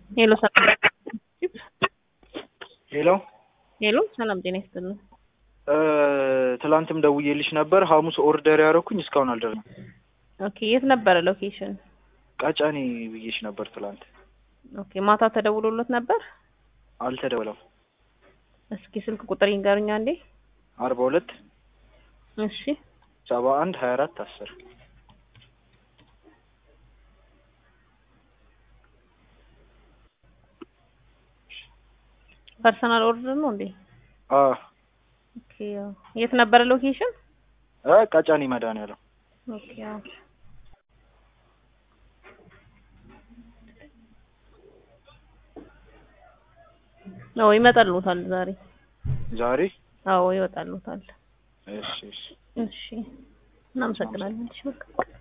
ሄሎ ሰላም ሄሎ ሄሎ ሰላም ጤና ይስጥልን። ትላንትም ደውዬልሽ ነበር። ሐሙስ ኦርደር ያደረኩኝ እስካሁን አልደረሰም። ኦኬ የት ነበረ ሎኬሽን? ቀጨኔ ብዬሽ ነበር ትላንት። ኦኬ ማታ ተደውሎለት ነበር? አልተደወለም። እስኪ ስልክ ቁጥር ይንገሩኝ አንዴ። አርባ ሁለት እሺ ሰባ አንድ ሀያ አራት አስር ፐርሰናል ኦርደር ነው እንዴ? አ ኦኬ ያው የት ነበረ ሎኬሽን? እ ቀጨኔ መድኃኒዓለም ኦኬ ያው አዎ ይመጣልዎታል ዛሬ። ዛሬ አዎ ይወጣልዎታል። እሺ እሺ እሺ እናመሰግናለን። እሺ በቃ